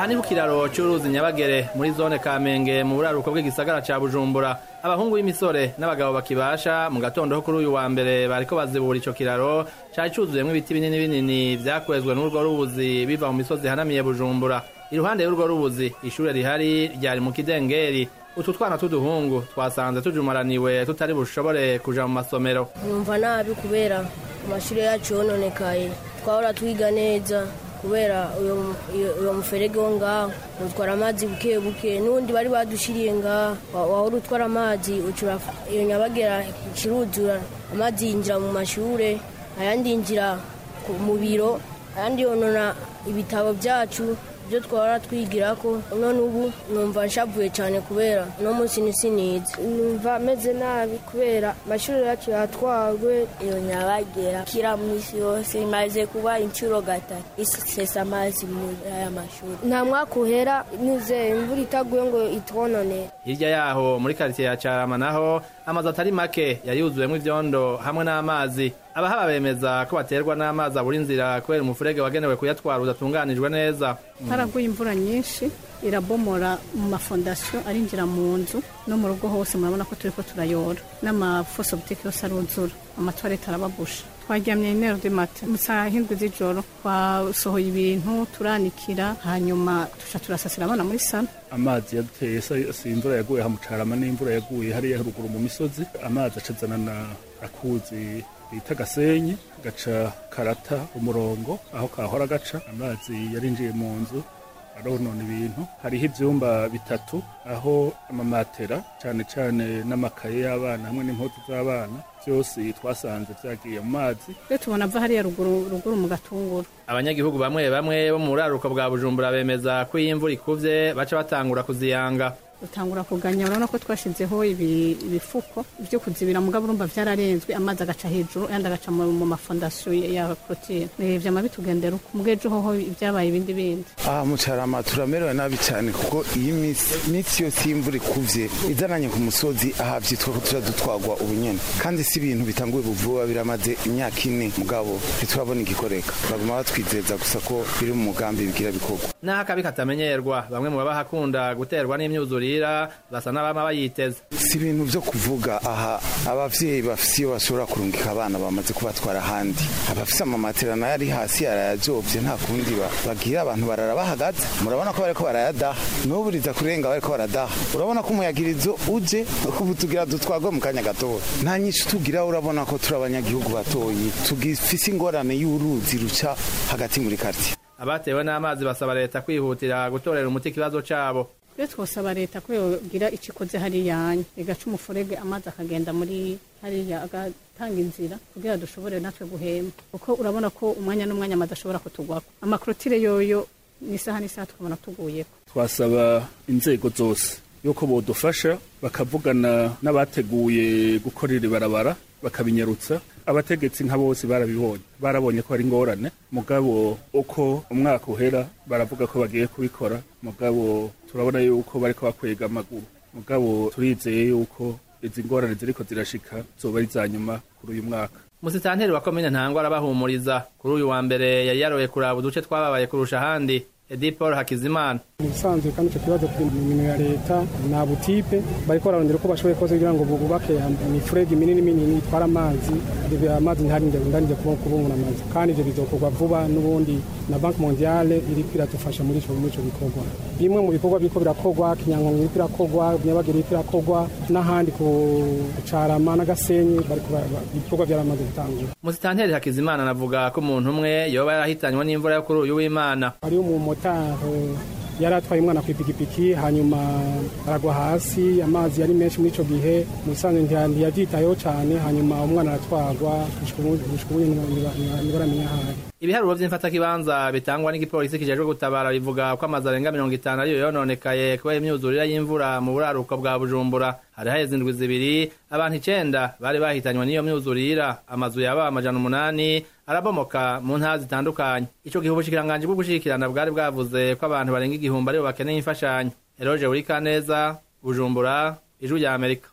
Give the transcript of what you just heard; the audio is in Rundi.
aha ni ku kiraro c'uruzi nyabagere muri zone kamenge mu buraruko bw'igisagara ca bujumbura abahungu b'imisore n'abagabo bakibasha mu gatondo ho kuri uyu wa mbere bariko bazibura ico kiraro cari cuzuyemwo ibiti binini binini vyakwezwe n'urwo rubuzi biva mu misozi ihanamiye bujumbura iruhande y'urwo rubuzi ishure rihari ryari mu kidengeri utu twana t'uduhungu twasanze tujumaraniwe tutari bushobore kuja mu masomero numva nabi kubera amashuri yacu yononekaye twahora twiga neza kubera uyo uyo muferege wo ngaho utwara amazi buke buke n'ubundi bari badushiriye ngaho wahora utwara amazi ucura iyo nyabagera ikiruzura amazi yinjira mu mashure ayandi yinjira mu biro ayandi yonona ibitabo byacu ibyo twahora twigirako none ubu numva nshavuye cyane kubera uno munsi nisinize numva ameze nabi kubera amashuri yacu yatwawe iyo nyabagera kira mu isi yose imaze kuba inshuro gatatu isesa amazi muri aya mashuri nta mwaka uhera nyuze imvura itaguye ngo itwonone hirya yaho muri karitsiye ya carama naho amazu atari make yari yuzuyemwo ivyondo hamwe n'amazi abahaba bemeza ko baterwa n'amazi abura inzira kubera umufurege wagenewe kuyatwara udatunganijwe neza haraguye imvura nyinshi irabomora mu mafondasiyo arinjira mu nzu no mu rugo hose murabona ko turiko turayora n'amafosobutike yose aruzura amatwarete arababusha twaryamye inero de mate mu saa hindwi z'ijoro twasohoye ibintu turanikira hanyuma tuca turasasira abana muri sano amazi yaduteye si imvura yaguye hamucarama n'imvura yaguye hariya haruguru mu misozi amazi acazana na akuzi bita gasenyi gaca karata umurongo aho kahora gaca amazi yarinjiye mu nzu aronona ibintu hariho ivyumba bitatu aho amamatera cane cane n'amakaye y'abana hamwe n'impuzu z'abana vyose twasanze vyagiye mu mazi rero tubona ava hariya ruguru ruguru mu gatunguru abanyagihugu bamwe bamwe bo mu buraruko bwa bujumbura bemeza ko iyo imvura ikuvye baca batangura kuziyanga dutangura kuganya urabona ko twashizeho ibifuko byo kuzibira mugabo urumva vyararenzwe amazi agaca hejuru ayandi agaca mu mafondasiyo ya protine vyama bitugendera uko mugejo hoho ibyabaye ibindi bindi aha mucarama turamerewe nabi cyane kuko iyi minsi yose y'imvura ikuvye izananye ku musozi aha vyitwa ko tuja dutwagwa ubunyene kandi si ibintu bitanguye buvuba biramaze imyaka ine mugabo ntiturabona igikoreka baguma batwizeza gusa ko biri mu mugambi bigira bikorwa naho akabi katamenyerwa bamwe mu babahakunda guterwa n'imyuzurire basa n'abama bayiteze si ibintu byo kuvuga aha abavyeyi bafise iyo bashobora kurungika abana bamaze kubatwara ahandi abafise amamatera nayo ari hasi yarayajovye nta kundi bagira abantu barara bahagaze murabona ko bariko barayadaha n'uburiza kurenga bariko baradaha urabona ko umuyagirizo uje ubu tugira dutwagwe mu kanya gatoya nta nyinshi tugira urabona ko turi abanyagihugu batoyi tugifise ingorane y'uruzi ruca hagati muri kartiye abatewe n'amazi basaba leta kwihutira gutorera umuti ikibazo cabo rero twosaba leta ko yogira icyo ikoze hariyanya igaca umufurege amazi akagenda muri hariya agatanga inzira kugira dushobore natwe guhema kuko urabona ko umwanya n'umwanya amazi ashobora kutugwako amakorotire yoyo n'isaha n'isaha tukabona tuguyeko twasaba inzego zose yuko bodufasha bakavugana n'abateguye gukora iri barabara bakabinyarutsa abategetsi nka bose barabibonye barabonye ko ari ingorane mugabo uko umwaka uhera baravuga ko bagiye kubikora mugabo turabona yuko bariko bakwega amaguru mugabo turizeye yuko izi ngorane ziriko zirashika zoba ari za nyuma kuri uyu mwaka musitanteri wa komine ntangwa arabahumuriza kuri uyu wa mbere yari yaroye kuraba uduce twababaye kurusha ahandi edi paul hakizimana ubusanzwe kandi icyo kibazo kiri mu minwe ya leta nta butipe bariko bararondera uko bashoboye kose kugira ngo bubake imifurege minini minini itwara amazi amazi ntarinde ndarinde kubungura amazi kandi ivyo bizokorwa vuba n'ubundi na banki mondiale iriko iradufasha muri ico muri ico bikorwa bimwe mu bikorwa biriko birakorwa kinyankongo iriko irakorwa nyabagere iriko irakorwa n'ahandi ku carama n'agasenyi ibikorwa vyaramaze gutangura musitanteri hakizimana anavuga ko umuntu umwe yoba yarahitanywe n'imvura yo kuri uyu w'imana hariho umumotari yari atwaye umwana ku ipikipiki hanyuma aragwa hasi amazi yari menshi muri icyo gihe musanze ntiyabyitayeho cyane hanyuma umwana aratwagwa gushika ubu ntibaramenya aho ari ibiharuro vy'imfatakibanza bitangwa n'igipolisi kijejwe gutabara bivuga ko amazu arenga mirongo itanu ariyo yononekaye kubera imyuzurire y'imvura mu buraruko bwa bujumbura hari haheze indwi zibiri abantu icenda bari bahitanywe n'iyo myuzurira amazu yaba amajana umunani arabomoka mu ntara zitandukanye ico gihe ubushikiranganji bwo gushigikirana bwari bwavuze ko abantu barenga igihumbi aribo bakeneye imfashanyo eroje buri kaneza bujumbura ijwi rya amerika